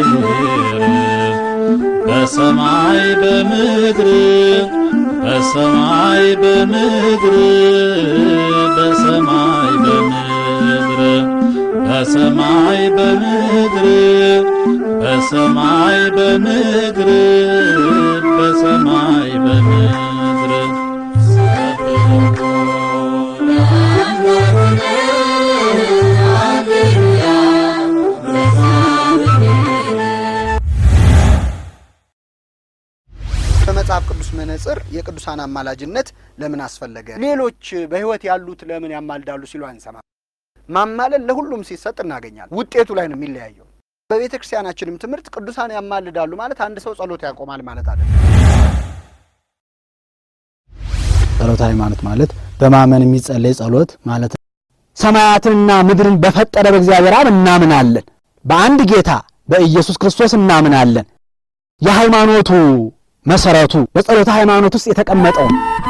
በሰማይ በምድር በሰማይ በምድር በሰማይ በምድር በሰማይ በምድር በሰማይ በምድር በሰማይ በምድር በመጽሐፍ ቅዱስ መነጽር የቅዱሳን አማላጅነት ለምን አስፈለገ? ሌሎች በሕይወት ያሉት ለምን ያማልዳሉ ሲሉ አንሰማም። ማማለድ ለሁሉም ሲሰጥ እናገኛለን። ውጤቱ ላይ ነው የሚለያየው። በቤተ ክርስቲያናችንም ትምህርት ቅዱሳን ያማልዳሉ ማለት አንድ ሰው ጸሎት ያቆማል ማለት አይደለም። ጸሎተ ሃይማኖት ማለት በማመን የሚጸለይ ጸሎት ማለት ነው። ሰማያትንና ምድርን በፈጠረ በእግዚአብሔር አብ እናምናለን። በአንድ ጌታ በኢየሱስ ክርስቶስ እናምናለን። የሃይማኖቱ መሰረቱ በጸሎተ ሃይማኖት ውስጥ የተቀመጠው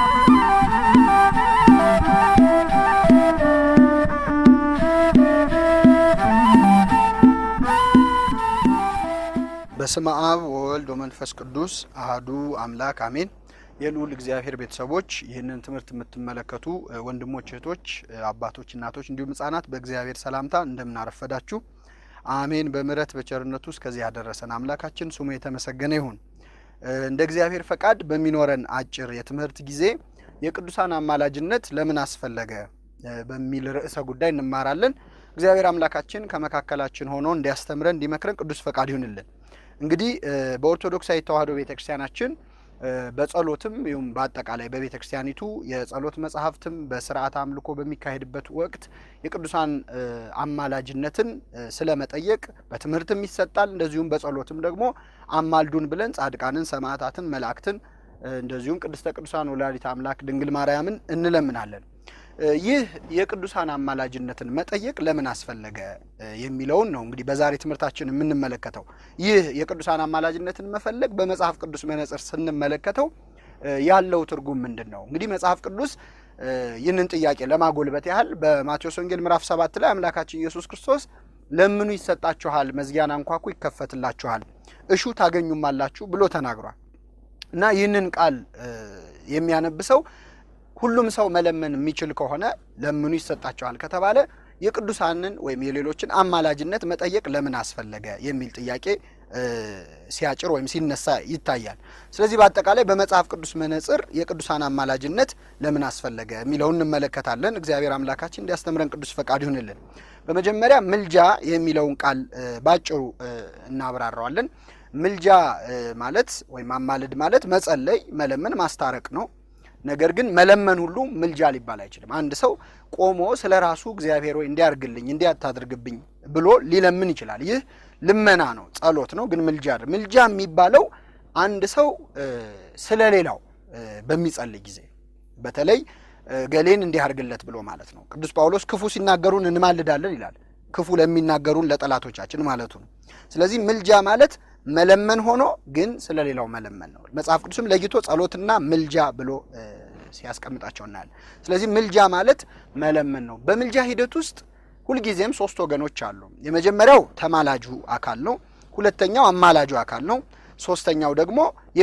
በስመ አብ ወወልድ ወመንፈስ ቅዱስ አህዱ አምላክ አሜን። የልዑል እግዚአብሔር ቤተሰቦች ይህንን ትምህርት የምትመለከቱ እ፣ ወንድሞች፣ እህቶች፣ እ፣ አባቶች፣ እናቶች እንዲሁም ሕጻናት በእግዚአብሔር ሰላምታ እንደምናረፈዳችሁ አሜን። በምሕረት በቸርነቱ እስከዚህ ያደረሰን አምላካችን ስሙ የተመሰገነ ይሁን። እ፣ እንደ እግዚአብሔር ፈቃድ በሚኖረን አጭር የትምህርት ጊዜ የቅዱሳን አማላጅነት ለምን አስፈለገ እ፣ በሚል ርዕሰ ጉዳይ እንማራለን። እግዚአብሔር አምላካችን ከመካከላችን ሆኖ እንዲያስተምረን እንዲመክረን ቅዱስ ፈቃድ ይሁንልን። እንግዲህ እ፣ በኦርቶዶክሳዊ ተዋሕዶ ቤተክርስቲያናችን እ፣ በጸሎትም ይሁን በአጠቃላይ በቤተ ክርስቲያኒቱ የጸሎት መጽሐፍትም በስርዓት አምልኮ በሚካሄድበት ወቅት የቅዱሳን እ፣ አማላጅነትን እ፣ ስለመጠየቅ በትምህርትም ይሰጣል። እንደዚሁም በጸሎትም ደግሞ አማልዱን ብለን ጻድቃንን፣ ሰማዕታትን፣ መላእክትን እ፣ እንደዚሁም ቅድስተ ቅዱሳን ወላዲተ አምላክ ድንግል ማርያምን እንለምናለን። እ፣ ይህ የቅዱሳን አማላጅነትን መጠየቅ ለምን አስፈለገ እ፣ የሚለውን ነው እንግዲህ በዛሬ ትምህርታችን የምንመለከተው። ይህ የቅዱሳን አማላጅነትን መፈለግ በመጽሐፍ ቅዱስ መነጽር ስንመለከተው እ፣ ያለው ትርጉም ምንድን ነው? እንግዲህ መጽሐፍ ቅዱስ እ፣ ይህንን ጥያቄ ለማጎልበት ያህል በማቴዎስ ወንጌል ምዕራፍ ሰባት ላይ አምላካችን ኢየሱስ ክርስቶስ ለምኑ ይሰጣችኋል፣ መዝጊያን አንኳኩ ይከፈትላችኋል፣ እሹ ታገኙማላችሁ ብሎ ተናግሯል እና ይህንን ቃል እ፣ የሚያነብሰው ሁሉም ሰው መለመን የሚችል ከሆነ ለምኑ ይሰጣቸዋል ከተባለ የቅዱሳንን ወይም የሌሎችን አማላጅነት መጠየቅ ለምን አስፈለገ የሚል ጥያቄ እ፣ ሲያጭር ወይም ሲነሳ ይታያል። ስለዚህ በአጠቃላይ በመጽሐፍ ቅዱስ መነጽር የቅዱሳን አማላጅነት ለምን አስፈለገ የሚለውን እንመለከታለን። እግዚአብሔር አምላካችን እንዲያስተምረን ቅዱስ ፈቃድ ይሁንልን። በመጀመሪያ ምልጃ የሚለውን ቃል እ፣ ባጭሩ እ፣ እናብራራዋለን። ምልጃ እ፣ ማለት ወይም አማልድ ማለት መጸለይ፣ መለመን፣ ማስታረቅ ነው። ነገር ግን መለመን ሁሉ ምልጃ ሊባል አይችልም። አንድ ሰው ቆሞ ስለ ራሱ እግዚአብሔር ወይ እንዲያርግልኝ እንዲያታድርግብኝ ብሎ ሊለምን ይችላል። ይህ ልመና ነው፣ ጸሎት ነው። ግን ምልጃ አይደለም። ምልጃ የሚባለው አንድ ሰው እ፣ ስለ ሌላው እ፣ በሚጸልይ ጊዜ በተለይ እ፣ ገሌን እንዲያርግለት ብሎ ማለት ነው። ቅዱስ ጳውሎስ ክፉ ሲናገሩን እንማልዳለን ይላል። ክፉ ለሚናገሩን ለጠላቶቻችን ማለቱ ነው። ስለዚህ ምልጃ ማለት መለመን ሆኖ ግን ስለ ሌላው መለመን ነው። መጽሐፍ ቅዱስም ለይቶ ጸሎትና ምልጃ ብሎ እ፣ ሲያስቀምጣቸው እናያለን። ስለዚህ ምልጃ ማለት መለመን ነው። በምልጃ ሂደት ውስጥ ሁልጊዜም ሶስት ወገኖች አሉ። የመጀመሪያው ተማላጁ አካል ነው። ሁለተኛው አማላጁ አካል ነው። ሶስተኛው ደግሞ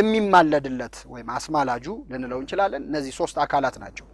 የሚማለድለት ወይም አስማላጁ ልንለው እንችላለን። እነዚህ ሶስት አካላት ናቸው።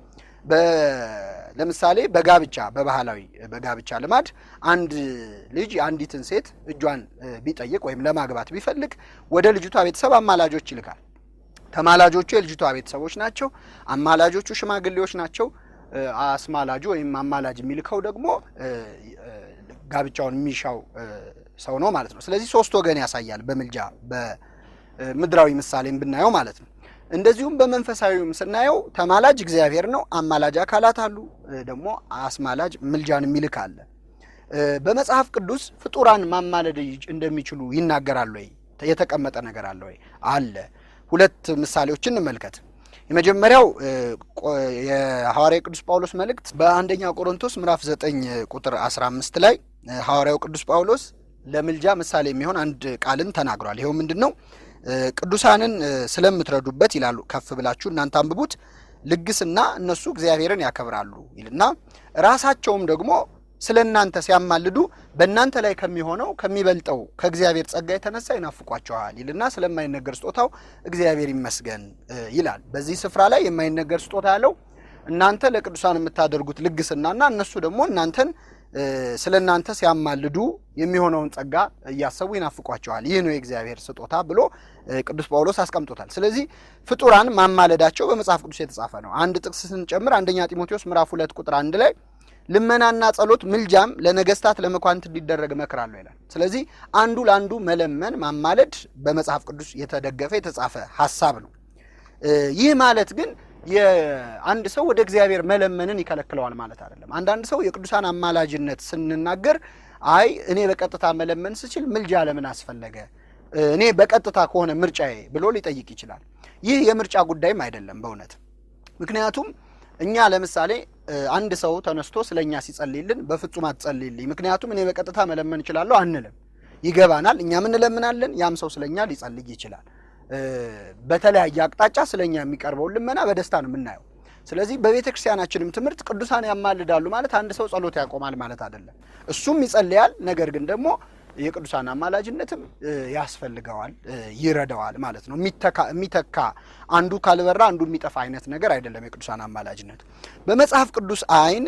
በ- ለምሳሌ በጋብቻ በባህላዊ በጋብቻ ልማድ አንድ ልጅ የአንዲትን ሴት እጇን እ፣ ቢጠይቅ ወይም ለማግባት ቢፈልግ ወደ ልጅቷ ቤተሰብ አማላጆች ይልካል። ተማላጆቹ የልጅቷ ቤተሰቦች ናቸው። አማላጆቹ ሽማግሌዎች ናቸው። እ፣ አስማላጁ ወይም አማላጅ የሚልከው ደግሞ እ፣ እ፣ ጋብቻውን የሚሻው እ፣ ሰው ነው ማለት ነው። ስለዚህ ሶስት ወገን ያሳያል በምልጃ በምድራዊ ምሳሌም ብናየው ማለት ነው። እንደዚሁም በመንፈሳዊም ስናየው ተማላጅ እግዚአብሔር ነው። አማላጅ አካላት አሉ። እ፣ ደግሞ አስማላጅ ምልጃን የሚልክ አለ። እ፣ በመጽሐፍ ቅዱስ ፍጡራን ማማለድ ይች- እንደሚችሉ ይናገራል ወይ? የተቀመጠ ነገር አለ ወይ? አለ። ሁለት ምሳሌዎችን እንመልከት። የመጀመሪያው እ፣ ቆ- የሐዋርያው ቅዱስ ጳውሎስ መልእክት በአንደኛ ቆሮንቶስ ምዕራፍ 9 ቁጥር 15 ላይ እ፣ ሐዋርያው ቅዱስ ጳውሎስ ለምልጃ ምሳሌ የሚሆን አንድ ቃልን ተናግሯል። ይኸው ምንድን ነው? እ፣ ቅዱሳንን እ፣ ስለምትረዱበት ይላሉ። ከፍ ብላችሁ እናንተ አንብቡት። ልግስና እነሱ እግዚአብሔርን ያከብራሉ ይልና ራሳቸውም ደግሞ ስለ እናንተ ሲያማልዱ በእናንተ ላይ ከሚሆነው ከሚበልጠው ከእግዚአብሔር ጸጋ የተነሳ ይናፍቋቸዋል ይልና ስለማይነገር ስጦታው እግዚአብሔር ይመስገን ይላል። በዚህ ስፍራ ላይ የማይነገር ስጦታ ያለው እናንተ ለቅዱሳን የምታደርጉት ልግስናና እነሱ ደግሞ እናንተን ስለ እናንተ ሲያማልዱ የሚሆነውን ጸጋ እያሰቡ ይናፍቋቸዋል። ይህ ነው የእግዚአብሔር ስጦታ ብሎ ቅዱስ ጳውሎስ አስቀምጦታል። ስለዚህ ፍጡራን ማማለዳቸው በመጽሐፍ ቅዱስ የተጻፈ ነው። አንድ ጥቅስ ስንጨምር አንደኛ ጢሞቴዎስ ምዕራፍ ሁለት ቁጥር አንድ ላይ ልመናና ጸሎት ምልጃም ለነገስታት ለመኳንንት እንዲደረግ እመክራለሁ ይላል። ስለዚህ አንዱ ለአንዱ መለመን ማማለድ በመጽሐፍ ቅዱስ የተደገፈ የተጻፈ ሀሳብ ነው። ይህ ማለት ግን የአንድ ሰው ወደ እግዚአብሔር መለመንን ይከለክለዋል ማለት አይደለም። አንዳንድ ሰው የቅዱሳን አማላጅነት ስንናገር አይ እኔ በቀጥታ መለመን ስችል ምልጃ ለምን አስፈለገ? እኔ በቀጥታ ከሆነ ምርጫዬ ብሎ ሊጠይቅ ይችላል። ይህ የምርጫ ጉዳይም አይደለም በእውነት ምክንያቱም እኛ ለምሳሌ አንድ ሰው ተነስቶ ስለ እኛ ሲጸልይልን በፍጹም አትጸልይልኝ፣ ምክንያቱም እኔ በቀጥታ መለመን እችላለሁ አንልም። ይገባናል፣ እኛም እንለምናለን፣ ያም ሰው ስለ እኛ ሊጸልይ ይችላል። በተለያየ አቅጣጫ ስለ እኛ የሚቀርበውን ልመና በደስታ ነው የምናየው። ስለዚህ በቤተ ክርስቲያናችንም ትምህርት ቅዱሳን ያማልዳሉ ማለት አንድ ሰው ጸሎት ያቆማል ማለት አይደለም። እሱም ይጸልያል፣ ነገር ግን ደግሞ የቅዱሳን አማላጅነትም ያስፈልገዋል፣ ይረዳዋል ማለት ነው። የሚተካ አንዱ ካልበራ አንዱ የሚጠፋ አይነት ነገር አይደለም የቅዱሳን አማላጅነት። በመጽሐፍ ቅዱስ ዓይን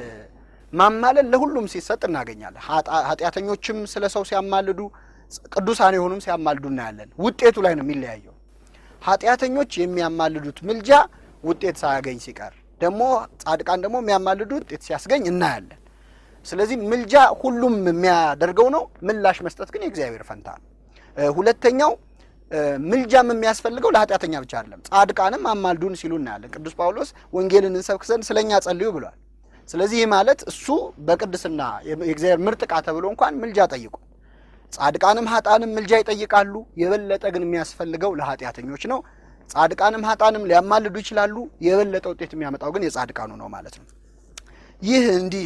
ማማለድ ለሁሉም ሲሰጥ እናገኛለን። ኃጢአተኞችም ስለ ሰው ሲያማልዱ፣ ቅዱሳን የሆኑም ሲያማልዱ እናያለን። ውጤቱ ላይ ነው የሚለያየው። ኃጢአተኞች የሚያማልዱት ምልጃ ውጤት ሳያገኝ ሲቀር ደግሞ ጻድቃን ደግሞ የሚያማልዱት ውጤት ሲያስገኝ እናያለን። ስለዚህ ምልጃ ሁሉም የሚያደርገው ነው። ምላሽ መስጠት ግን የእግዚአብሔር ፈንታ ነው። ሁለተኛው ምልጃም የሚያስፈልገው ለኃጢአተኛ ብቻ አይደለም፣ ጻድቃንም አማልዱን ሲሉ እናያለን። ቅዱስ ጳውሎስ ወንጌልን እንሰብክ ዘንድ ስለ እኛ ጸልዩ ብሏል። ስለዚህ ይህ ማለት እሱ በቅድስና የእግዚአብሔር ምርጥ ዕቃ ተብሎ እንኳን ምልጃ ጠይቁ፣ ጻድቃንም ሀጣንም ምልጃ ይጠይቃሉ። የበለጠ ግን የሚያስፈልገው ለኃጢአተኞች ነው። ጻድቃንም ሀጣንም ሊያማልዱ ይችላሉ። የበለጠ ውጤት የሚያመጣው ግን የጻድቃኑ ነው ማለት ነው። ይህ እንዲህ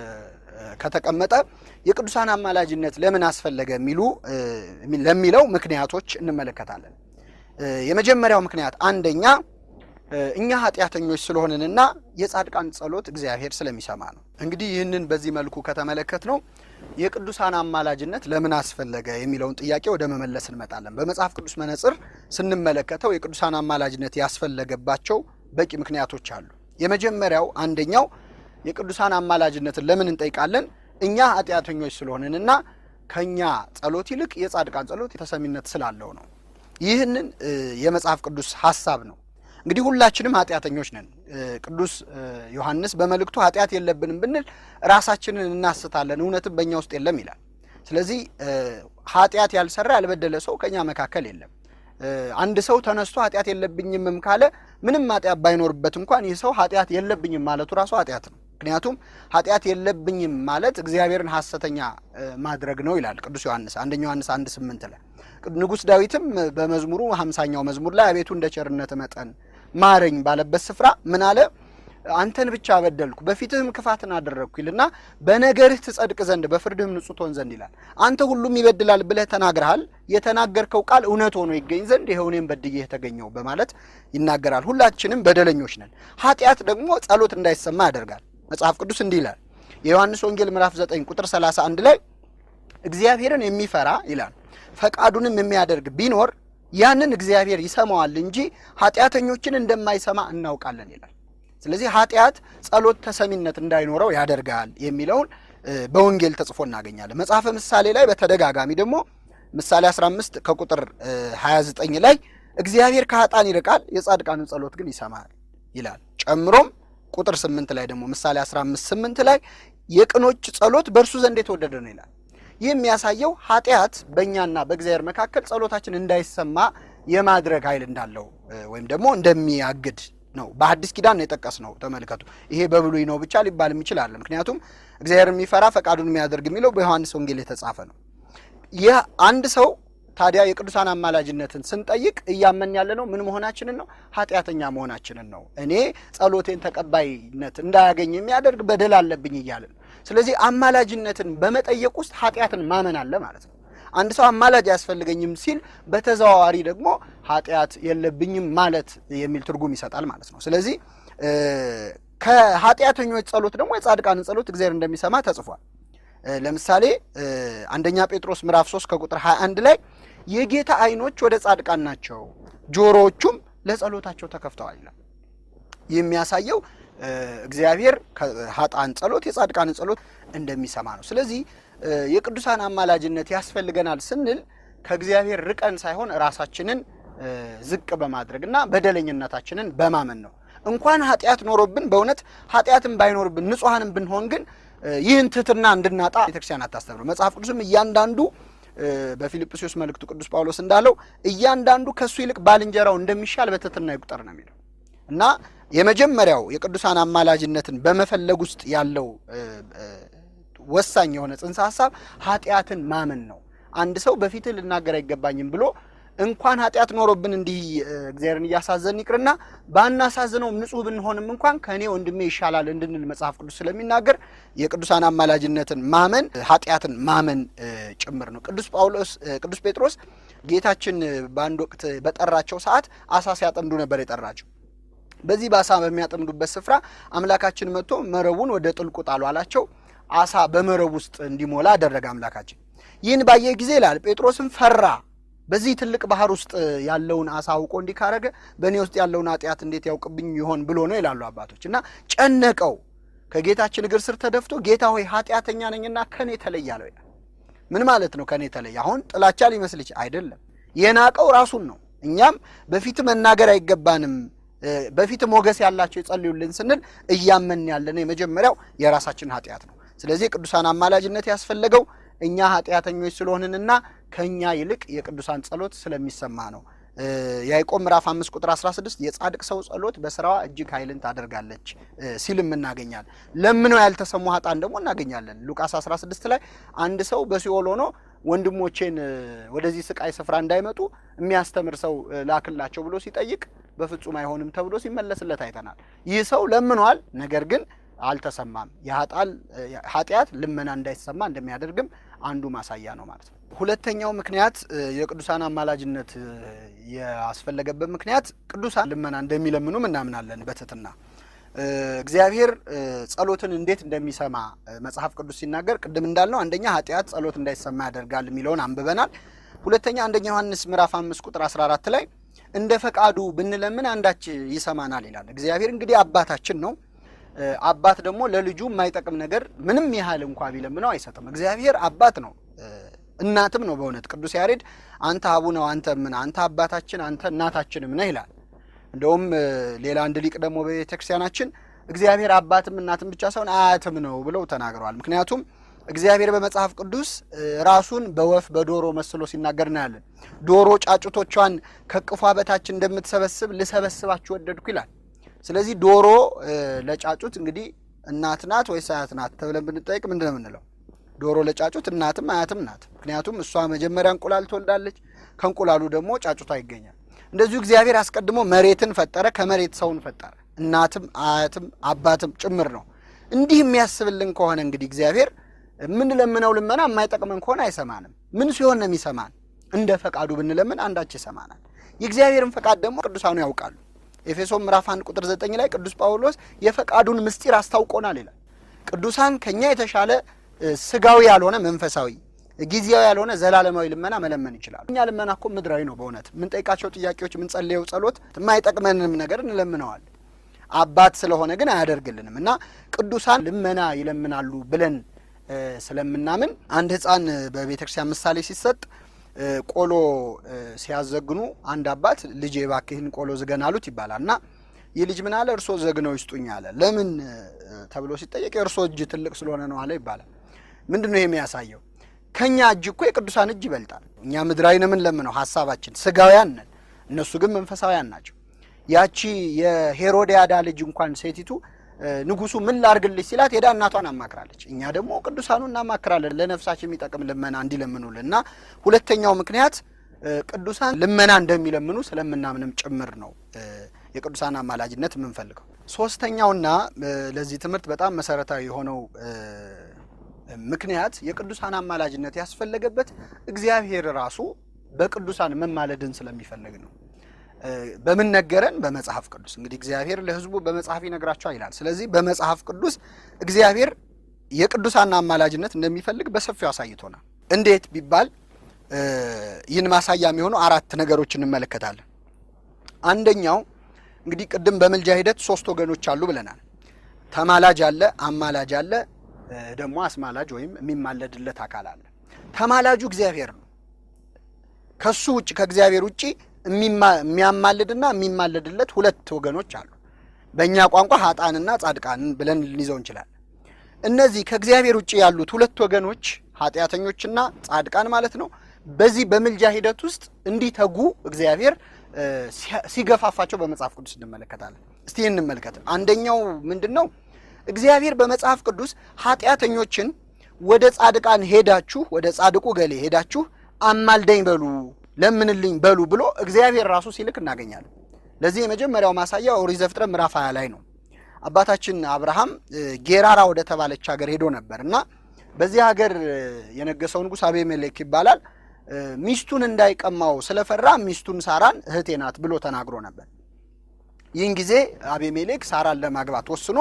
ከተቀመጠ የቅዱሳን አማላጅነት ለምን አስፈለገ የሚሉ ለሚለው ምክንያቶች እንመለከታለን። የመጀመሪያው ምክንያት አንደኛ እኛ ኃጢአተኞች ስለሆንንና የጻድቃን ጸሎት እግዚአብሔር ስለሚሰማ ነው። እንግዲህ ይህንን በዚህ መልኩ ከተመለከት ነው የቅዱሳን አማላጅነት ለምን አስፈለገ የሚለውን ጥያቄ ወደ መመለስ እንመጣለን። በመጽሐፍ ቅዱስ መነጽር ስንመለከተው የቅዱሳን አማላጅነት ያስፈለገባቸው በቂ ምክንያቶች አሉ። የመጀመሪያው አንደኛው የቅዱሳን አማላጅነትን ለምን እንጠይቃለን? እኛ ኃጢአተኞች ስለሆንንና ከኛ ጸሎት ይልቅ የጻድቃን ጸሎት ተሰሚነት ስላለው ነው። ይህንን የመጽሐፍ ቅዱስ ሀሳብ ነው። እንግዲህ ሁላችንም ኃጢአተኞች ነን። ቅዱስ ዮሐንስ በመልእክቱ ኃጢአት የለብንም ብንል ራሳችንን እናስታለን፣ እውነትም በእኛ ውስጥ የለም ይላል። ስለዚህ ኃጢአት ያልሰራ ያልበደለ ሰው ከኛ መካከል የለም። አንድ ሰው ተነስቶ ኃጢአት የለብኝምም ካለ ምንም ኃጢአት ባይኖርበት እንኳን ይህ ሰው ኃጢአት የለብኝም ማለቱ ራሱ ኃጢአት ነው። ምክንያቱም ኃጢአት የለብኝም ማለት እግዚአብሔርን ሐሰተኛ ማድረግ ነው ይላል ቅዱስ ዮሐንስ አንደኛ ዮሐንስ አንድ ስምንት ላይ ንጉሥ ዳዊትም በመዝሙሩ ሀምሳኛው መዝሙር ላይ አቤቱ እንደ ቸርነት መጠን ማረኝ ባለበት ስፍራ ምን አለ? አንተን ብቻ በደልኩ በፊትህም ክፋትን አደረግኩ ይልና በነገርህ ትጸድቅ ዘንድ በፍርድህም ንጹሕ ትሆን ዘንድ ይላል። አንተ ሁሉም ይበድላል ብለህ ተናግረሃል። የተናገርከው ቃል እውነት ሆኖ ይገኝ ዘንድ ይኸው እኔም በድዬ የተገኘው በማለት ይናገራል። ሁላችንም በደለኞች ነን። ኃጢአት ደግሞ ጸሎት እንዳይሰማ ያደርጋል። መጽሐፍ ቅዱስ እንዲህ ይላል። የዮሐንስ ወንጌል ምዕራፍ 9 ቁጥር 31 ላይ እግዚአብሔርን የሚፈራ ይላል ፈቃዱንም የሚያደርግ ቢኖር ያንን እግዚአብሔር ይሰማዋል እንጂ ኃጢአተኞችን እንደማይሰማ እናውቃለን ይላል። ስለዚህ ኃጢአት ጸሎት ተሰሚነት እንዳይኖረው ያደርጋል የሚለውን በወንጌል ተጽፎ እናገኛለን። መጽሐፈ ምሳሌ ላይ በተደጋጋሚ ደግሞ ምሳሌ 15 ከቁጥር 29 ላይ እግዚአብሔር ከኃጣን ይርቃል፣ የጻድቃንን ጸሎት ግን ይሰማል ይላል። ጨምሮም ቁጥር 8 ላይ ደግሞ ምሳሌ 15 8 ላይ የቅኖች ጸሎት በእርሱ ዘንድ የተወደደ ነው ይላል። ይህ የሚያሳየው ኃጢአት በእኛና በእግዚአብሔር መካከል ጸሎታችን እንዳይሰማ የማድረግ ኃይል እንዳለው ወይም ደግሞ እንደሚያግድ ነው። በሐዲስ ኪዳን ነው የጠቀስ ነው። ተመልከቱ። ይሄ በብሉይ ነው ብቻ ሊባል ይችላል። ምክንያቱም እግዚአብሔር የሚፈራ ፈቃዱን የሚያደርግ የሚለው በዮሐንስ ወንጌል የተጻፈ ነው። ይህ አንድ ሰው ታዲያ የቅዱሳን አማላጅነትን ስንጠይቅ እያመን ያለ ነው ምን መሆናችንን ነው? ኃጢአተኛ መሆናችንን ነው። እኔ ጸሎቴን ተቀባይነት እንዳያገኝ የሚያደርግ በደል አለብኝ እያለን ስለዚህ አማላጅነትን በመጠየቅ ውስጥ ኃጢአትን ማመን አለ ማለት ነው። አንድ ሰው አማላጅ አያስፈልገኝም ሲል በተዘዋዋሪ ደግሞ ኃጢአት የለብኝም ማለት የሚል ትርጉም ይሰጣል ማለት ነው። ስለዚህ ከኃጢአተኞች ጸሎት ደግሞ የጻድቃንን ጸሎት እግዚአብሔር እንደሚሰማ ተጽፏል። እ፣ ለምሳሌ እ፣ አንደኛ ጴጥሮስ ምዕራፍ 3 ከቁጥር 21 ላይ የጌታ ዓይኖች ወደ ጻድቃን ናቸው፣ ጆሮዎቹም ለጸሎታቸው ተከፍተዋል ይላል። ይህ የሚያሳየው እ፣ እግዚአብሔር ከኃጥአን ጸሎት የጻድቃንን ጸሎት እንደሚሰማ ነው። ስለዚህ እ፣ የቅዱሳን አማላጅነት ያስፈልገናል ስንል ከእግዚአብሔር ርቀን ሳይሆን ራሳችንን እ፣ ዝቅ በማድረግ እና በደለኝነታችንን በማመን ነው። እንኳን ኃጢአት ኖሮብን በእውነት ኃጢአትን ባይኖርብን ንጹሐንም ብንሆን ግን እ፣ ይህን ትሕትና እንድናጣ ቤተክርስቲያን አታስተምር። መጽሐፍ ቅዱስም እያንዳንዱ እ፣ በፊልጵስዩስ መልእክቱ ቅዱስ ጳውሎስ እንዳለው እያንዳንዱ ከእሱ ይልቅ ባልንጀራው እንደሚሻል በትሕትና ይቁጠር ነው የሚለው እና የመጀመሪያው የቅዱሳን አማላጅነትን በመፈለግ ውስጥ ያለው እ፣ እ፣ ወሳኝ የሆነ ጽንሰ ሀሳብ ኃጢአትን ማመን ነው። አንድ ሰው በፊትህ ልናገር አይገባኝም ብሎ እንኳን ኃጢአት ኖሮብን እንዲህ እ፣ እግዚአብሔርን እያሳዘን ይቅርና ባናሳዝነውም ንጹሕ ብንሆንም እንኳን ከእኔ ወንድሜ ይሻላል እንድንል መጽሐፍ ቅዱስ ስለሚናገር የቅዱሳን አማላጅነትን ማመን ኃጢአትን ማመን እ፣ ጭምር ነው። ቅዱስ ጳውሎስ እ፣ ቅዱስ ጴጥሮስ ጌታችን እ፣ በአንድ ወቅት በጠራቸው ሰዓት አሳ ሲያጠምዱ ነበር የጠራቸው። በዚህ በአሳ በሚያጠምዱበት ስፍራ አምላካችን መጥቶ መረቡን ወደ ጥልቁ ጣሉ አላቸው። አሳ በመረብ ውስጥ እንዲሞላ አደረገ አምላካችን። ይህን ባየ ጊዜ ይላል ጴጥሮስም ፈራ። በዚህ ትልቅ ባህር ውስጥ ያለውን አሳ አውቆ እንዲህ ካረገ በእኔ ውስጥ ያለውን ኃጢአት እንዴት ያውቅብኝ ይሆን ብሎ ነው ይላሉ አባቶች። እና ጨነቀው። ከጌታችን እግር ስር ተደፍቶ ጌታ ሆይ ኃጢአተኛ ነኝና ከኔ ተለይ አለው ይላል። ምን ማለት ነው? ከኔ ተለይ። አሁን ጥላቻ ሊመስል ይችላል። አይደለም። የናቀው ራሱን ነው። እኛም በፊት መናገር አይገባንም እ፣ በፊት ሞገስ ያላቸው ይጸልዩልን ስንል እያመን ያለነው የመጀመሪያው የራሳችን ኃጢአት ነው። ስለዚህ የቅዱሳን አማላጅነት ያስፈለገው እኛ ኃጢአተኞች ስለሆንንና ከእኛ ይልቅ የቅዱሳን ጸሎት ስለሚሰማ ነው። እ፣ ያዕቆብ ምዕራፍ 5 ቁጥር 16 የጻድቅ ሰው ጸሎት በስራዋ እጅግ ኃይልን ታደርጋለች እ፣ ሲልም እናገኛለን። ለምነው ያልተሰሙ ኃጥአን ደግሞ እናገኛለን። ሉቃስ 16 ላይ አንድ ሰው በሲኦል ሆኖ ወንድሞቼን እ፣ ወደዚህ ስቃይ ስፍራ እንዳይመጡ የሚያስተምር ሰው እ፣ ላክላቸው ብሎ ሲጠይቅ በፍጹም አይሆንም ተብሎ ሲመለስለት አይተናል። ይህ ሰው ለምኗል፣ ነገር ግን አልተሰማም። የኃጣል ኃጢአት ልመና እንዳይሰማ እንደሚያደርግም አንዱ ማሳያ ነው ማለት ነው። ሁለተኛው ምክንያት እ፣ የቅዱሳን አማላጅነት እ፣ ያስፈለገበት ምክንያት ቅዱሳን ልመና እንደሚለምኑም እናምናለን በትሕትና እ፣ እግዚአብሔር እ፣ ጸሎትን እንዴት እንደሚሰማ እ፣ መጽሐፍ ቅዱስ ሲናገር ቅድም እንዳልነው አንደኛ ኃጢአት ጸሎት እንዳይሰማ ያደርጋል የሚለውን አንብበናል። ሁለተኛ አንደኛ ዮሐንስ ምዕራፍ አምስት ቁጥር 14 ላይ እንደ ፈቃዱ ብንለምን አንዳች ይሰማናል ይላል። እግዚአብሔር እንግዲህ አባታችን ነው። እ፣ አባት ደግሞ ለልጁ የማይጠቅም ነገር ምንም ያህል እንኳ ቢለምነው አይሰጥም። እግዚአብሔር አባት ነው፣ እ፣ እናትም ነው። በእውነት ቅዱስ ያሬድ አንተ አቡነ አንተ ምን አንተ አባታችን አንተ እናታችንም ነህ ይላል። እንደውም እ፣ ሌላ አንድ ሊቅ ደግሞ በቤተ ክርስቲያናችን እግዚአብሔር አባትም እናትም ብቻ ሳይሆን አያትም ነው ብለው ተናግረዋል። ምክንያቱም እግዚአብሔር በመጽሐፍ ቅዱስ እ፣ ራሱን በወፍ በዶሮ መስሎ ሲናገር እናያለን። ዶሮ ጫጩቶቿን ከቅፏ በታች እንደምትሰበስብ ልሰበስባችሁ ወደድኩ ይላል። ስለዚህ ዶሮ እ፣ ለጫጩት እንግዲህ እናት ናት ወይስ አያት ናት ተብለን ብንጠይቅ ምንድን ነው የምንለው? ዶሮ ለጫጩት እናትም አያትም ናት። ምክንያቱም እሷ መጀመሪያ እንቁላል ትወልዳለች፣ ከእንቁላሉ ደግሞ ጫጩቷ ይገኛል። እንደዚሁ እግዚአብሔር አስቀድሞ መሬትን ፈጠረ፣ ከመሬት ሰውን ፈጠረ። እናትም አያትም አባትም ጭምር ነው። እንዲህ የሚያስብልን ከሆነ እንግዲህ እግዚአብሔር የምንለምነው ልመና የማይጠቅመን ከሆነ አይሰማንም። ምን ሲሆን ነው የሚሰማን? እንደ ፈቃዱ ብንለምን አንዳች ይሰማናል። የእግዚአብሔርን ፈቃድ ደግሞ ቅዱሳኑ ያውቃሉ። ኤፌሶን ምዕራፍ 1 ቁጥር 9 ላይ ቅዱስ ጳውሎስ የፈቃዱን ምስጢር አስታውቆናል ይላል። ቅዱሳን ከኛ የተሻለ እ፣ ስጋዊ ያልሆነ መንፈሳዊ ጊዜያዊ ያልሆነ ዘላለማዊ ልመና መለመን ይችላሉ። እኛ ልመና እኮ ምድራዊ ነው። በእውነት የምንጠይቃቸው ጥያቄዎች፣ የምንጸልየው ጸሎት የማይጠቅመንም ነገር እንለምነዋል። አባት ስለሆነ ግን አያደርግልንም እና ቅዱሳን ልመና ይለምናሉ ብለን እ፣ ስለምናምን አንድ ሕፃን በቤተ ክርስቲያን ምሳሌ ሲሰጥ እ፣ ቆሎ እ፣ ሲያዘግኑ አንድ አባት ልጄ እባክህን ቆሎ ዝገን አሉት ይባላል እና ይህ ልጅ ምን አለ? እርሶ ዘግነው ይስጡኝ አለ። ለምን እ፣ ተብሎ ሲጠየቅ የእርሶ እጅ ትልቅ ስለሆነ ነው አለ ይባላል። ምንድን ነው ይሄ የሚያሳየው? ከኛ እጅ እኮ የቅዱሳን እጅ ይበልጣል። እኛ ምድራዊ ነው የምንለምነው፣ ሀሳባችን ስጋውያን ነን፣ እነሱ ግን መንፈሳውያን ናቸው። ያቺ የሄሮድያዳ ልጅ እንኳን ሴቲቱ እ፣ ንጉሱ ምን ላርግልሽ ሲላት ሄዳ እናቷን አማክራለች። እኛ ደግሞ ቅዱሳኑ እናማክራለን ለነፍሳችን የሚጠቅም ልመና እንዲለምኑልን እና ሁለተኛው ምክንያት እ፣ ቅዱሳን ልመና እንደሚለምኑ ስለምናምንም ጭምር ነው እ፣ የቅዱሳን አማላጅነት የምንፈልገው። ሶስተኛውና እ፣ ለዚህ ትምህርት በጣም መሰረታዊ የሆነው እ፣ ምክንያት የቅዱሳን አማላጅነት ያስፈለገበት እግዚአብሔር ራሱ በቅዱሳን መማለድን ስለሚፈልግ ነው። በምን ነገረን? በመጽሐፍ ቅዱስ። እንግዲህ እግዚአብሔር ለሕዝቡ በመጽሐፍ ይነግራቸዋል ይላል። ስለዚህ በመጽሐፍ ቅዱስ እግዚአብሔር የቅዱሳን አማላጅነት እንደሚፈልግ በሰፊው አሳይቶናል። እንዴት ቢባል ይህን ማሳያ የሚሆኑ አራት ነገሮች እንመለከታለን። አንደኛው እንግዲህ ቅድም በምልጃ ሂደት ሶስት ወገኖች አሉ ብለናል። ተማላጅ አለ፣ አማላጅ አለ፣ ደግሞ አስማላጅ ወይም የሚማለድለት አካል አለ። ተማላጁ እግዚአብሔር ነው። ከሱ ውጭ ከእግዚአብሔር ውጭ የሚያማልድና የሚማለድለት ሁለት ወገኖች አሉ። በእኛ ቋንቋ ሀጣንና ጻድቃንን ብለን ልንይዘው እንችላለን። እነዚህ ከእግዚአብሔር ውጭ ያሉት ሁለት ወገኖች ኃጢአተኞችና ጻድቃን ማለት ነው። በዚህ በምልጃ ሂደት ውስጥ እንዲተጉ እግዚአብሔር ሲገፋፋቸው በመጽሐፍ ቅዱስ እንመለከታለን። እስቲ እንመልከት። አንደኛው ምንድን ነው? እግዚአብሔር በመጽሐፍ ቅዱስ ኃጢአተኞችን ወደ ጻድቃን ሄዳችሁ ወደ ጻድቁ ገሌ ሄዳችሁ አማልደኝ በሉ ለምንልኝ በሉ ብሎ እግዚአብሔር ራሱ ሲልክ እናገኛለን። ለዚህ የመጀመሪያው ማሳያ ኦሪት ዘፍጥረት ምዕራፍ 20 ላይ ነው። አባታችን አብርሃም ጌራራ ወደ ተባለች ሀገር ሄዶ ነበር እና በዚህ ሀገር የነገሰው ንጉሥ አቤሜሌክ ይባላል። ሚስቱን እንዳይቀማው ስለፈራ ሚስቱን ሳራን እህቴ ናት ብሎ ተናግሮ ነበር። ይህን ጊዜ አቤሜሌክ ሳራን ለማግባት ወስኖ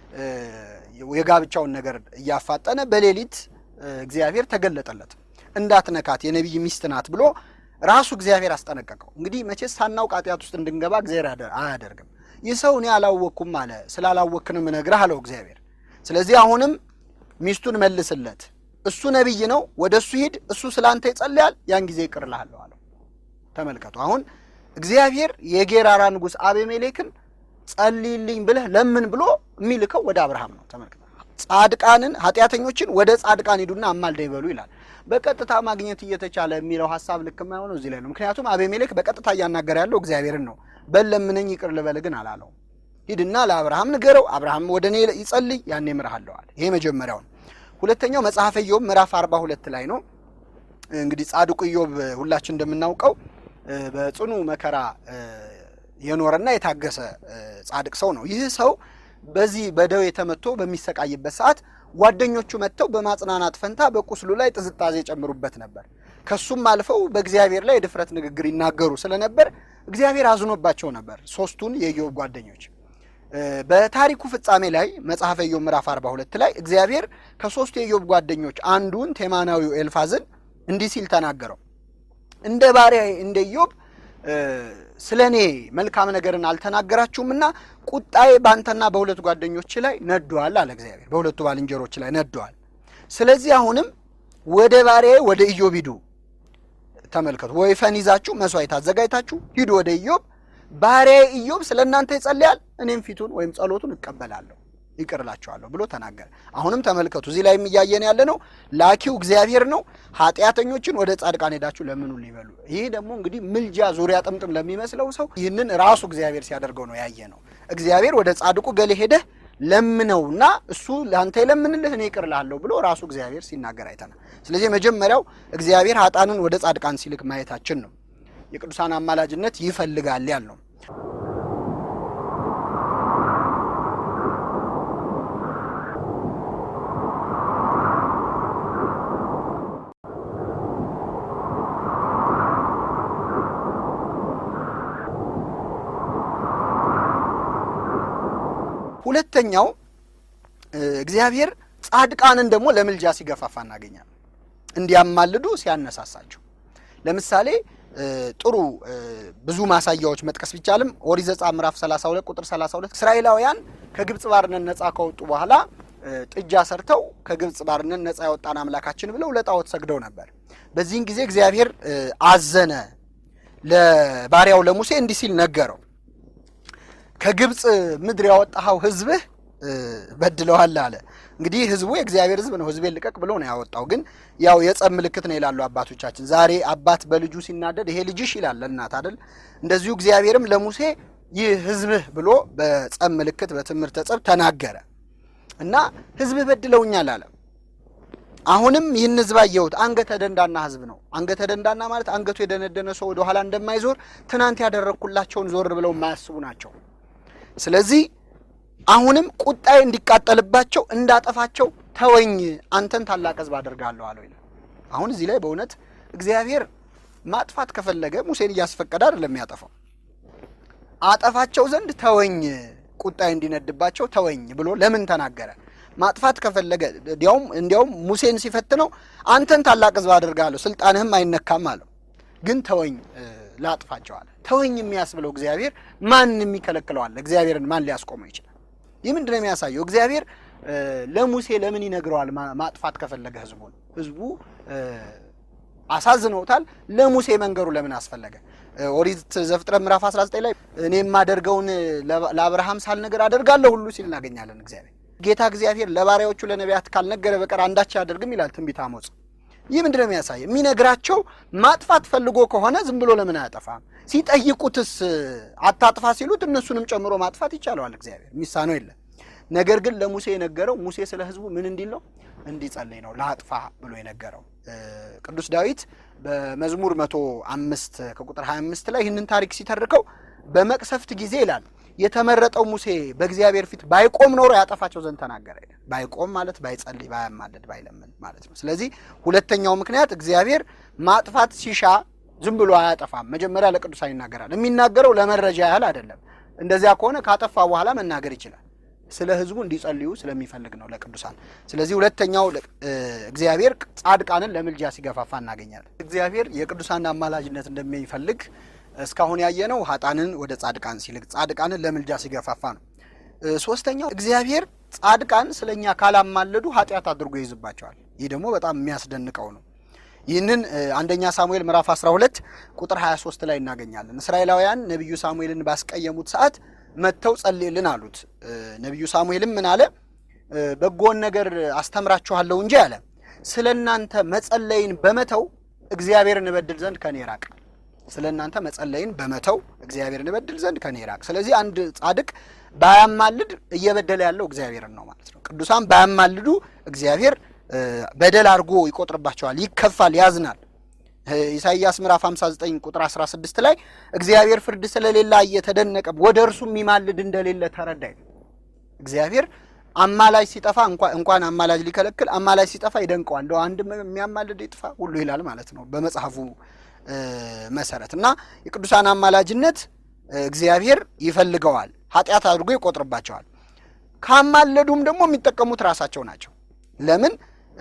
የጋብቻውን ነገር እያፋጠነ በሌሊት እግዚአብሔር ተገለጠለት። እንዳትነካት የነቢይ ሚስት ናት ብሎ ራሱ እግዚአብሔር አስጠነቀቀው። እንግዲህ መቼስ ሳናውቅ ኃጢአት ውስጥ እንድንገባ እግዚአብሔር አያደርግም። ይህ ሰው እኔ አላወቅኩም አለ። ስላላወቅንም እነግርህ አለው እግዚአብሔር። ስለዚህ አሁንም ሚስቱን መልስለት፣ እሱ ነቢይ ነው፣ ወደ እሱ ሂድ፣ እሱ ስለ አንተ ይጸልያል፣ ያን ጊዜ ይቅር እልሃለሁ አለው። ተመልከቱ። አሁን እግዚአብሔር የጌራራ ንጉሥ አቤሜሌክን ጸልይልኝ ብለህ ለምን ብሎ የሚልከው ወደ አብርሃም ነው። ተመልከቱ። ጻድቃንን ኃጢአተኞችን ወደ ጻድቃን ሂዱና አማልደኝ በሉ ይላል። በቀጥታ ማግኘት እየተቻለ የሚለው ሀሳብ ልክ የማይሆነው እዚህ ላይ ነው። ምክንያቱም አቤሜሌክ በቀጥታ እያናገረ ያለው እግዚአብሔርን ነው። በል ለምነኝ ይቅር ልበል ግን አላለው። ሂድና ለአብርሃም ንገረው፣ አብርሃም ወደ እኔ ይጸልይ፣ ያኔ እምርሃለሁ አለ። ይሄ መጀመሪያው ነው። ሁለተኛው መጽሐፈ ኢዮብ ምዕራፍ አርባ ሁለት ላይ ነው። እንግዲህ ጻድቁ ኢዮብ ሁላችን እንደምናውቀው በጽኑ መከራ የኖረና የታገሰ ጻድቅ ሰው ነው። ይህ ሰው በዚህ በደዌ ተመቶ በሚሰቃይበት ሰዓት ጓደኞቹ መጥተው በማጽናናት ፈንታ በቁስሉ ላይ ጥዝጣዜ የጨምሩበት ነበር። ከሱም አልፈው በእግዚአብሔር ላይ የድፍረት ንግግር ይናገሩ ስለነበር እግዚአብሔር አዝኖባቸው ነበር። ሶስቱን የኢዮብ ጓደኞች በታሪኩ ፍጻሜ ላይ መጽሐፈ ኢዮብ ምዕራፍ 42 ላይ እግዚአብሔር ከሶስቱ የኢዮብ ጓደኞች አንዱን ቴማናዊው ኤልፋዝን እንዲህ ሲል ተናገረው። እንደ ባሪያ እንደ ኢዮብ ስለ እኔ መልካም ነገርን አልተናገራችሁምና ቁጣዬ በአንተና በሁለት ጓደኞች ላይ ነዷል አለ እግዚአብሔር። በሁለቱ ባልንጀሮች ላይ ነዷል። ስለዚህ አሁንም ወደ ባሪያዬ ወደ ኢዮብ ሂዱ። ተመልከቱ፣ ወይፈን ይዛችሁ መስዋዕት አዘጋጅታችሁ ሂዱ ወደ ኢዮብ። ባሪያዬ ኢዮብ ስለ እናንተ ይጸልያል፣ እኔም ፊቱን ወይም ጸሎቱን እቀበላለሁ ይቅር እላቸዋለሁ ብሎ ተናገረ። አሁንም ተመልከቱ፣ እዚህ ላይ እያየን ያለ ነው ላኪው እግዚአብሔር ነው። ኃጢአተኞችን ወደ ጻድቃን ሄዳችሁ ለምኑ ሊበሉ። ይህ ደግሞ እንግዲህ ምልጃ ዙሪያ ጥምጥም ለሚመስለው ሰው ይህንን ራሱ እግዚአብሔር ሲያደርገው ነው ያየ ነው። እግዚአብሔር ወደ ጻድቁ ገሌ ሄደህ ለምነውና እሱ ለአንተ የለምንልህ እኔ ይቅር እልሃለሁ ብሎ ራሱ እግዚአብሔር ሲናገር አይተናል። ስለዚህ መጀመሪያው እግዚአብሔር ኃጣንን ወደ ጻድቃን ሲልክ ማየታችን ነው። የቅዱሳን አማላጅነት ይፈልጋል ያል ነው። ሁለተኛው እግዚአብሔር ጻድቃንን ደግሞ ለምልጃ ሲገፋፋ እናገኛለን። እንዲያማልዱ ሲያነሳሳቸው። ለምሳሌ ጥሩ ብዙ ማሳያዎች መጥቀስ ቢቻልም ኦሪት ዘጸአት ምዕራፍ 32 ቁጥር 32 እስራኤላውያን ከግብፅ ባርነት ነፃ ከወጡ በኋላ ጥጃ ሰርተው ከግብፅ ባርነት ነፃ ያወጣን አምላካችን ብለው ለጣዖት ሰግደው ነበር። በዚህን ጊዜ እግዚአብሔር አዘነ። ለባሪያው ለሙሴ እንዲህ ሲል ነገረው ከግብፅ ምድር ያወጣኸው ሕዝብህ በድለዋል አለ። እንግዲህ ሕዝቡ የእግዚአብሔር ሕዝብ ነው። ሕዝቤን ልቀቅ ብሎ ነው ያወጣው። ግን ያው የጸብ ምልክት ነው ይላሉ አባቶቻችን። ዛሬ አባት በልጁ ሲናደድ ይሄ ልጅሽ ይላል ለእናት አይደል? እንደዚሁ እግዚአብሔርም ለሙሴ ይህ ሕዝብህ ብሎ በጸብ ምልክት በትምህርተ ጸብ ተናገረ እና ሕዝብህ በድለውኛል አለ። አሁንም ይህን ሕዝብ አየሁት። አንገተ ደንዳና ሕዝብ ነው። አንገተ ደንዳና ማለት አንገቱ የደነደነ ሰው ወደ ኋላ እንደማይዞር ትናንት ያደረግኩላቸውን ዞር ብለው የማያስቡ ናቸው። ስለዚህ አሁንም ቁጣዬ እንዲቃጠልባቸው እንዳጠፋቸው ተወኝ፣ አንተን ታላቅ ሕዝብ አደርጋለሁ አለው ይላል። አሁን እዚህ ላይ በእውነት እግዚአብሔር ማጥፋት ከፈለገ ሙሴን እያስፈቀደ አይደለም የሚያጠፋው። አጠፋቸው ዘንድ ተወኝ፣ ቁጣይ እንዲነድባቸው ተወኝ ብሎ ለምን ተናገረ? ማጥፋት ከፈለገ እንዲያውም እንዲያውም ሙሴን ሲፈትነው አንተን ታላቅ ሕዝብ አድርጋለሁ ስልጣንህም አይነካም አለው። ግን ተወኝ ላጥፋቸው አለ። ተወኝ የሚያስብለው እግዚአብሔር ማን የሚከለክለዋል? እግዚአብሔርን ማን ሊያስቆመው ይችላል? ይህ ምንድን ነው የሚያሳየው? እግዚአብሔር ለሙሴ ለምን ይነግረዋል? ማጥፋት ከፈለገ ሕዝቡን ሕዝቡ አሳዝነውታል። ለሙሴ መንገሩ ለምን አስፈለገ? ኦሪት ዘፍጥረት ምዕራፍ 19 ላይ እኔ የማደርገውን ለአብርሃም ሳልነገር አደርጋለሁ ሁሉ ሲል እናገኛለን። እግዚአብሔር ጌታ እግዚአብሔር ለባሪያዎቹ ለነቢያት ካልነገረ በቀር አንዳች አያደርግም ይላል ትንቢተ አሞጽ። ይህ ምንድን ነው የሚያሳይ? የሚነግራቸው ማጥፋት ፈልጎ ከሆነ ዝም ብሎ ለምን አያጠፋም? ሲጠይቁትስ አታጥፋ ሲሉት እነሱንም ጨምሮ ማጥፋት ይቻለዋል። እግዚአብሔር የሚሳነው የለም። ነገር ግን ለሙሴ የነገረው ሙሴ ስለ ሕዝቡ ምን እንዲል ነው? እንዲጸልይ ነው። ለአጥፋ ብሎ የነገረው ቅዱስ ዳዊት በመዝሙር መቶ አምስት ከቁጥር 25 ላይ ይህንን ታሪክ ሲተርከው በመቅሰፍት ጊዜ ይላል የተመረጠው ሙሴ በእግዚአብሔር ፊት ባይቆም ኖሮ ያጠፋቸው ዘንድ ተናገረ ይላል። ባይቆም ማለት ባይጸልይ፣ ባያማልድ፣ ባይለምን ማለት ነው። ስለዚህ ሁለተኛው ምክንያት እግዚአብሔር ማጥፋት ሲሻ ዝም ብሎ አያጠፋም። መጀመሪያ ለቅዱሳን ይናገራል። የሚናገረው ለመረጃ ያህል አይደለም። እንደዚያ ከሆነ ካጠፋ በኋላ መናገር ይችላል። ስለ ሕዝቡ እንዲጸልዩ ስለሚፈልግ ነው ለቅዱሳን። ስለዚህ ሁለተኛው እግዚአብሔር ጻድቃንን ለምልጃ ሲገፋፋ እናገኛለን። እግዚአብሔር የቅዱሳን አማላጅነት እንደሚፈልግ እስካሁን ያየነው ሀጣንን ወደ ጻድቃን ሲልክ ጻድቃንን ለምልጃ ሲገፋፋ ነው። ሶስተኛው እግዚአብሔር ጻድቃን ስለኛ ካላማለዱ ኃጢአት አድርጎ ይይዝባቸዋል። ይህ ደግሞ በጣም የሚያስደንቀው ነው። ይህንን አንደኛ ሳሙኤል ምዕራፍ 12 ቁጥር 23 ላይ እናገኛለን። እስራኤላውያን ነቢዩ ሳሙኤልን ባስቀየሙት ሰዓት መጥተው ጸልይልን አሉት። ነቢዩ ሳሙኤልም ምን አለ? በጎን ነገር አስተምራችኋለሁ እንጂ አለ ስለ እናንተ መጸለይን በመተው እግዚአብሔርን እበድል ዘንድ ከኔ ራቅ። ስለ እናንተ መጸለይን በመተው እግዚአብሔርን እበድል ዘንድ ከኔ ራቅ። ስለዚህ አንድ ጻድቅ ባያማልድ እየበደለ ያለው እግዚአብሔርን ነው ማለት ነው። ቅዱሳን ባያማልዱ እግዚአብሔር በደል አድርጎ ይቆጥርባቸዋል፣ ይከፋል፣ ያዝናል። ኢሳይያስ ምዕራፍ 59 ቁጥር 16 ላይ እግዚአብሔር ፍርድ ስለሌለ እየተደነቀ ወደ እርሱ የሚማልድ እንደሌለ ተረዳ። እግዚአብሔር አማላጅ ሲጠፋ እንኳን አማላጅ ሊከለክል አማላጅ ሲጠፋ ይደንቀዋል። እንደው አንድ የሚያማልድ ይጥፋ ሁሉ ይላል ማለት ነው በመጽሐፉ መሰረት እና የቅዱሳን አማላጅነት እግዚአብሔር ይፈልገዋል፣ ኃጢአት አድርጎ ይቆጥርባቸዋል። ካማለዱም ደግሞ የሚጠቀሙት ራሳቸው ናቸው። ለምን?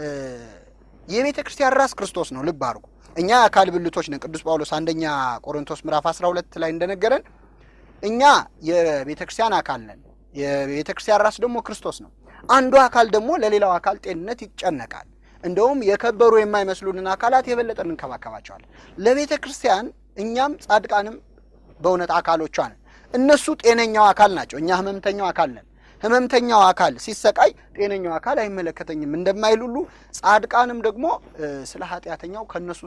የቤተ ክርስቲያን ራስ ክርስቶስ ነው። ልብ አድርጉ። እኛ የአካል ብልቶች ነን። ቅዱስ ጳውሎስ አንደኛ ቆሮንቶስ ምዕራፍ 12 ላይ እንደነገረን እኛ የቤተ ክርስቲያን አካል ነን። የቤተ ክርስቲያን ራስ ደግሞ ክርስቶስ ነው። አንዱ አካል ደግሞ ለሌላው አካል ጤንነት ይጨነቃል። እንደውም የከበሩ የማይመስሉንን አካላት የበለጠ እንንከባከባቸዋለን። ለቤተ ክርስቲያን እኛም ጻድቃንም በእውነት አካሎቿ ነን። እነሱ ጤነኛው አካል ናቸው። እኛ ህመምተኛው አካል ነን። ህመምተኛው አካል ሲሰቃይ ጤነኛው አካል አይመለከተኝም እንደማይል ሁሉ ጻድቃንም ደግሞ ስለ ኃጢአተኛው ከነሱ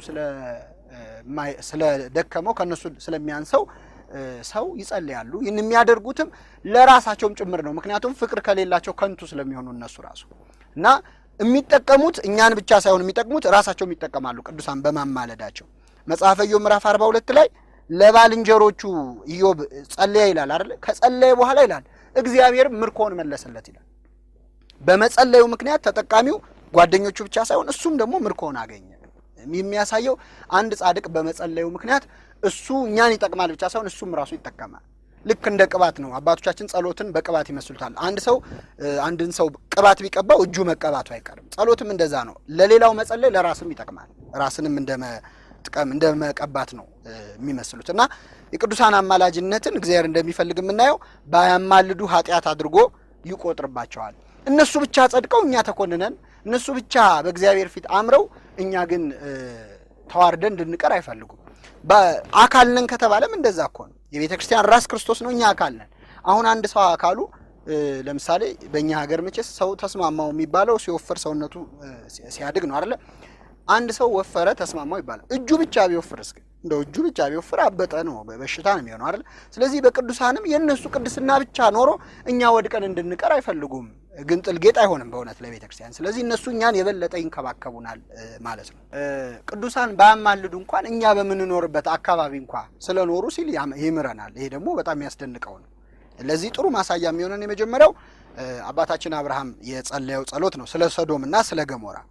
ስለደከመው ከነሱ ስለሚያንሰው ሰው ይጸልያሉ። ይህን የሚያደርጉትም ለራሳቸውም ጭምር ነው። ምክንያቱም ፍቅር ከሌላቸው ከንቱ ስለሚሆኑ እነሱ ራሱ እና የሚጠቀሙት እኛን ብቻ ሳይሆን የሚጠቅሙት ራሳቸውም ይጠቀማሉ። ቅዱሳን በማማለዳቸው መጽሐፈ ኢዮብ ምዕራፍ 42 ላይ ለባልንጀሮቹ ኢዮብ ጸለየ ይላል አይደል? ከጸለየ በኋላ ይላል እግዚአብሔር ምርኮውን መለሰለት ይላል። በመጸለዩ ምክንያት ተጠቃሚው ጓደኞቹ ብቻ ሳይሆን እሱም ደግሞ ምርኮውን አገኘ። የሚያሳየው አንድ ጻድቅ በመጸለዩ ምክንያት እሱ እኛን ይጠቅማል ብቻ ሳይሆን እሱም ራሱ ይጠቀማል። ልክ እንደ ቅባት ነው። አባቶቻችን ጸሎትን በቅባት ይመስሉታል። አንድ ሰው አንድን ሰው ቅባት ቢቀባው እጁ መቀባቱ አይቀርም። ጸሎትም እንደዛ ነው። ለሌላው መጸለይ ለራስም ይጠቅማል። ራስንም እንደ መጥቀም እንደ መቀባት ነው የሚመስሉት እና የቅዱሳን አማላጅነትን እግዚአብሔር እንደሚፈልግ የምናየው ባያማልዱ ኃጢአት አድርጎ ይቆጥርባቸዋል። እነሱ ብቻ ጸድቀው እኛ ተኮንነን፣ እነሱ ብቻ በእግዚአብሔር ፊት አምረው እኛ ግን ተዋርደን እንድንቀር አይፈልጉም። አካል ነን ከተባለም እንደዛ እኮ ነው። የቤተ ክርስቲያን ራስ ክርስቶስ ነው፣ እኛ አካል ነን። አሁን አንድ ሰው አካሉ ለምሳሌ በእኛ ሀገር መቼስ ሰው ተስማማው የሚባለው ሲወፍር ሰውነቱ ሲያድግ ነው አይደለ? አንድ ሰው ወፈረ ተስማማው ይባላል። እጁ ብቻ ቢወፍር እስኪ እንደው እጁ ብቻ ቢወፍር አበጠ ነው፣ በሽታ ነው የሚሆነው አይደል? ስለዚህ በቅዱሳንም የእነሱ ቅድስና ብቻ ኖሮ እኛ ወድቀን እንድንቀር አይፈልጉም። ግን ጥልጌጥ አይሆንም በእውነት ለቤተ ክርስቲያን። ስለዚህ እነሱ እኛን የበለጠ ይንከባከቡናል ማለት ነው። ቅዱሳን ባያማልዱ እንኳን እኛ በምንኖርበት አካባቢ እንኳ ስለኖሩ ሲል ይምረናል። ይሄ ደግሞ በጣም የሚያስደንቀው ነው። ለዚህ ጥሩ ማሳያ የሚሆነን የመጀመሪያው አባታችን አብርሃም የጸለየው ጸሎት ነው፣ ስለ ሰዶም እና ስለ ገሞራ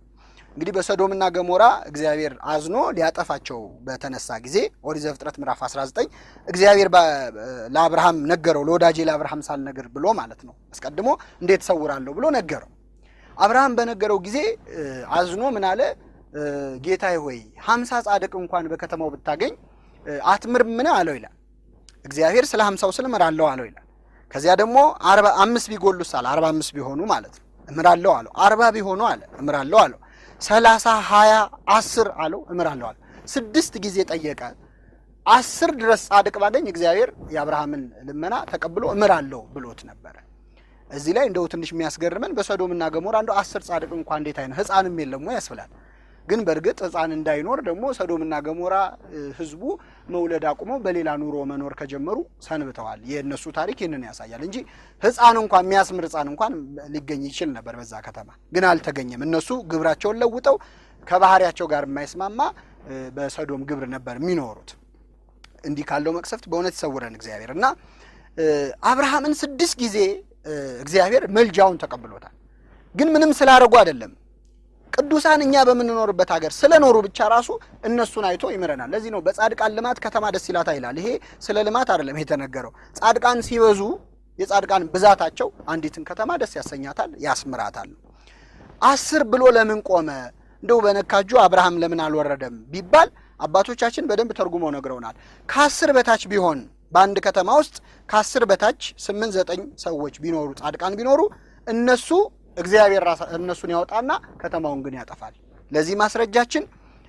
እንግዲህ በሰዶምና ገሞራ እግዚአብሔር አዝኖ ሊያጠፋቸው በተነሳ ጊዜ ኦሪት ዘፍጥረት ምዕራፍ 19 እግዚአብሔር በ- ለአብርሃም ነገረው። ለወዳጄ ለአብርሃም ሳልነግር ብሎ ማለት ነው። አስቀድሞ እንዴት እሰውራለሁ ብሎ ነገረው። አብርሃም በነገረው ጊዜ እ፣ አዝኖ ምን አለ? እ፣ ጌታዬ ሆይ ሀምሳ ጻድቅ እንኳን በከተማው ብታገኝ እ፣ አትምርምን አለው ይላል። እግዚአብሔር ስለ ሀምሳው ስል እምራለሁ አለው ይላል። ከዚያ ደግሞ አርባ አምስት ቢጎሉስ አለ አርባ አምስት ቢሆኑ ማለት ነው እምራለሁ አለው። አርባ ቢሆኑ አለ እምራለሁ አለው። ሰላሳ ሀያ አስር አለው እምራለሁ አለው። ስድስት ጊዜ ጠየቀ። አስር ድረስ ጻድቅ ባገኝ እግዚአብሔር የአብርሃምን ልመና ተቀብሎ እምራለሁ ብሎት ነበረ። እዚህ ላይ እንደው ትንሽ የሚያስገርመን በሰዶምና ገሞራ እንደው አስር ጻድቅ እንኳ እንዴት አይነት ሕፃንም የለም ወይ ያስብላል። ግን በእርግጥ ሕፃን እንዳይኖር ደግሞ ሰዶምና ገሞራ እ፣ ህዝቡ መውለድ አቁመው በሌላ ኑሮ መኖር ከጀመሩ ሰንብተዋል። የእነሱ ታሪክ ይህንን ያሳያል እንጂ ሕፃን እንኳን የሚያስምር ሕፃን እንኳን ሊገኝ ይችል ነበር በዛ ከተማ፣ ግን አልተገኘም። እነሱ ግብራቸውን ለውጠው ከባህሪያቸው ጋር የማይስማማ እ፣ በሰዶም ግብር ነበር የሚኖሩት። እንዲህ ካለው መቅሰፍት በእውነት ይሰውረን እግዚአብሔር እና እ፣ አብርሃምን ስድስት ጊዜ እ፣ እግዚአብሔር መልጃውን ተቀብሎታል። ግን ምንም ስላደረጉ አይደለም። ቅዱሳን እኛ በምንኖርበት ሀገር ስለኖሩ ብቻ ራሱ እነሱን አይቶ ይምረናል። ለዚህ ነው በጻድቃን ልማት ከተማ ደስ ይላታ ይላል። ይሄ ስለ ልማት አይደለም የተነገረው። ጻድቃን ሲበዙ የጻድቃን ብዛታቸው አንዲትን ከተማ ደስ ያሰኛታል፣ ያስምራታል። አስር ብሎ ለምን ቆመ? እንደው በነካጁ አብርሃም ለምን አልወረደም ቢባል አባቶቻችን በደንብ ተርጉመው ነግረውናል። ከአስር በታች ቢሆን በአንድ ከተማ ውስጥ ከአስር በታች ስምንት ዘጠኝ ሰዎች ቢኖሩ ጻድቃን ቢኖሩ እነሱ እግዚአብሔር ራሳ እነሱን ያወጣና ከተማውን ግን ያጠፋል። ለዚህ ማስረጃችን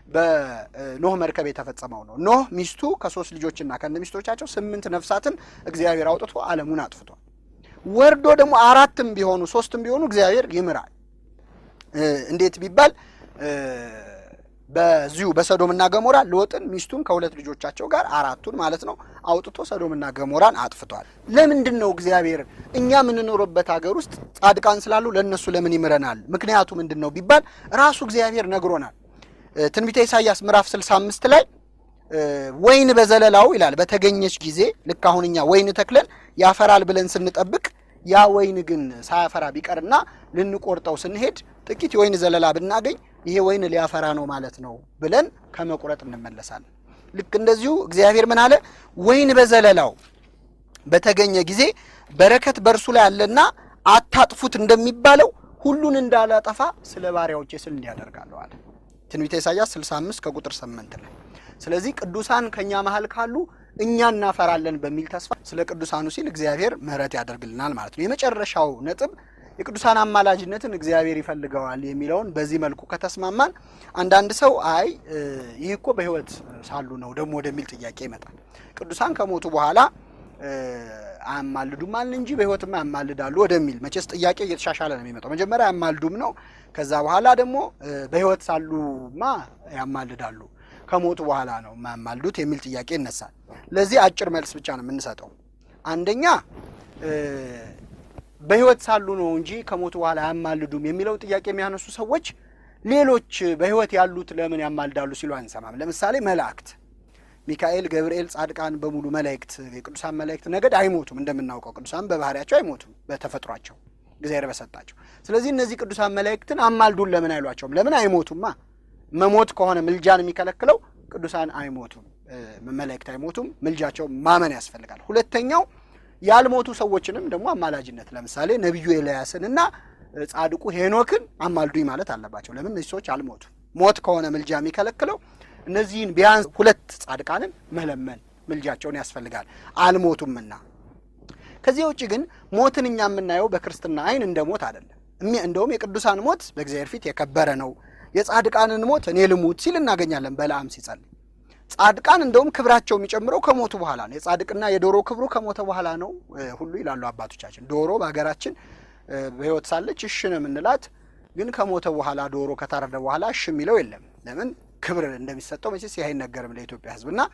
በኖህ መርከብ የተፈጸመው ነው። ኖህ ሚስቱ ከሶስት ልጆችና ከነ ሚስቶቻቸው ስምንት ነፍሳትን እግዚአብሔር አውጥቶ ዓለሙን አጥፍቷል። ወርዶ ደግሞ አራትም ቢሆኑ ሶስትም ቢሆኑ እግዚአብሔር ይምራል። እ፣ እንዴት ቢባል እ፣ በዚሁ በሰዶምና ገሞራ ሎጥን ሚስቱን ከሁለት ልጆቻቸው ጋር አራቱን ማለት ነው አውጥቶ ሰዶምና ገሞራን አጥፍቷል። ለምንድን ነው እግዚአብሔር እኛ የምንኖርበት ሀገር ውስጥ ጻድቃን ስላሉ ለእነሱ ለምን ይምረናል? ምክንያቱ ምንድን ነው ቢባል ራሱ እግዚአብሔር ነግሮናል። እ፣ ትንቢተ ኢሳይያስ ምዕራፍ 65 ላይ እ፣ ወይን በዘለላው ይላል በተገኘች ጊዜ ልክ አሁን እኛ ወይን ተክለን ያፈራል ብለን ስንጠብቅ ያ ወይን ግን ሳያፈራ ቢቀርና ልንቆርጠው ስንሄድ ጥቂት የወይን ዘለላ ብናገኝ ይሄ ወይን ሊያፈራ ነው ማለት ነው ብለን ከመቁረጥ እንመለሳለን። ልክ እንደዚሁ እግዚአብሔር ምን አለ? ወይን በዘለላው በተገኘ ጊዜ በረከት በእርሱ ላይ አለና አታጥፉት እንደሚባለው ሁሉን እንዳላጠፋ ስለ ባሪያዎቼ ስል እንዲያደርጋለሁ አለ። ትንቢተ ኢሳይያስ 65 ከቁጥር 8 ላይ። ስለዚህ ቅዱሳን ከኛ መሀል ካሉ እኛ እናፈራለን በሚል ተስፋ ስለ ቅዱሳኑ ሲል እግዚአብሔር ምሕረት ያደርግልናል ማለት ነው። የመጨረሻው ነጥብ የቅዱሳን አማላጅነትን እግዚአብሔር ይፈልገዋል የሚለውን በዚህ መልኩ ከተስማማን፣ አንዳንድ ሰው አይ እ፣ ይህ እኮ በሕይወት ሳሉ ነው ደግሞ ወደሚል ጥያቄ ይመጣል። ቅዱሳን ከሞቱ በኋላ እ፣ አያማልዱም አልን እንጂ በሕይወትማ ያማልዳሉ ወደሚል መቼስ ጥያቄ እየተሻሻለ ነው የሚመጣው። መጀመሪያ ያማልዱም ነው። ከዛ በኋላ ደግሞ እ፣ በሕይወት ሳሉማ ያማልዳሉ ከሞቱ በኋላ ነው የማያማልዱት የሚል ጥያቄ ይነሳል። ለዚህ አጭር መልስ ብቻ ነው የምንሰጠው። አንደኛ እ፣ በሕይወት ሳሉ ነው እንጂ ከሞቱ በኋላ አያማልዱም የሚለው ጥያቄ የሚያነሱ ሰዎች ሌሎች በሕይወት ያሉት ለምን ያማልዳሉ ሲሉ አንሰማም። ለምሳሌ መላእክት ሚካኤል፣ ገብርኤል፣ ጻድቃን በሙሉ መላእክት የቅዱሳን መላእክት ነገድ አይሞቱም። እንደምናውቀው ቅዱሳን በባህሪያቸው አይሞቱም በተፈጥሯቸው እግዚአብሔር በሰጣቸው። ስለዚህ እነዚህ ቅዱሳን መላእክትን አማልዱን ለምን አይሏቸውም? ለምን አይሞቱማ? መሞት ከሆነ ምልጃን የሚከለክለው ቅዱሳን አይሞቱም፣ እ፣ መላእክት አይሞቱም። ምልጃቸው ማመን ያስፈልጋል። ሁለተኛው ያልሞቱ ሰዎችንም ደግሞ አማላጅነት ለምሳሌ ነቢዩ ኤልያስን እና እ፣ ጻድቁ ሄኖክን አማልዱኝ ማለት አለባቸው። ለምን እነዚህ ሰዎች አልሞቱም። ሞት ከሆነ ምልጃ የሚከለክለው እነዚህን ቢያንስ ሁለት ጻድቃንን መለመን ምልጃቸውን ያስፈልጋል አልሞቱምና። ከዚህ ውጭ ግን ሞትን እኛ የምናየው በክርስትና አይን እንደ ሞት አይደለም። እሚ- እንደውም የቅዱሳን ሞት በእግዚአብሔር ፊት የከበረ ነው። የጻድቃንን ሞት እኔ ልሙት ሲል እናገኛለን በለዓም ሲጸልይ። ጻድቃን እንደውም ክብራቸው የሚጨምረው ከሞቱ በኋላ ነው። የጻድቅና የዶሮ ክብሩ ከሞተ በኋላ ነው እ፣ ሁሉ ይላሉ አባቶቻችን። ዶሮ በሀገራችን እ፣ በሕይወት ሳለች እሽ ነው የምንላት፣ ግን ከሞተ በኋላ ዶሮ ከታረደ በኋላ እሽ የሚለው የለም። ለምን ክብር እንደሚሰጠው መቼስ ይህ አይነገርም ለኢትዮጵያ ሕዝብ እና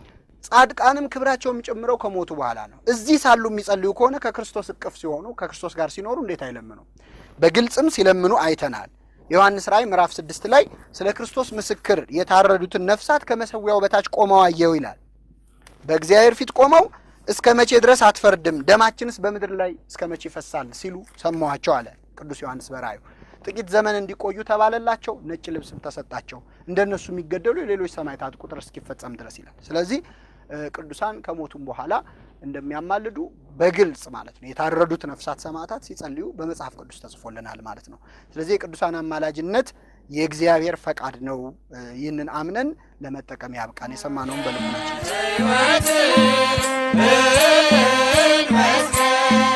ጻድቃንም ክብራቸው የሚጨምረው ከሞቱ በኋላ ነው። እዚህ ሳሉ የሚጸልዩ ከሆነ ከክርስቶስ እቅፍ ሲሆኑ ከክርስቶስ ጋር ሲኖሩ እንዴት አይለምኑ? በግልጽም ሲለምኑ አይተናል። ዮሐንስ ራእይ ምዕራፍ ስድስት ላይ ስለ ክርስቶስ ምስክር የታረዱትን ነፍሳት ከመሰዊያው በታች ቆመው አየው ይላል። በእግዚአብሔር ፊት ቆመው እስከ መቼ ድረስ አትፈርድም? ደማችንስ በምድር ላይ እስከ መቼ ይፈሳል? ሲሉ ሰማኋቸው አለ ቅዱስ ዮሐንስ በራእዩ። ጥቂት ዘመን እንዲቆዩ ተባለላቸው። ነጭ ልብስም ተሰጣቸው። እንደነሱ የሚገደሉ የሌሎች ሰማዕታት ቁጥር እስኪፈጸም ድረስ ይላል። ስለዚህ እ፣ ቅዱሳን ከሞቱም በኋላ እንደሚያማልዱ በግልጽ ማለት ነው የታረዱት ነፍሳት ሰማዕታት ሲጸልዩ በመጽሐፍ ቅዱስ ተጽፎልናል ማለት ነው። ስለዚህ የቅዱሳን አማላጅነት የእግዚአብሔር ፈቃድ ነው። እ፣ ይህንን አምነን ለመጠቀም ያብቃን። የሰማነውን በልቡናችን ሕይወትን መስቀል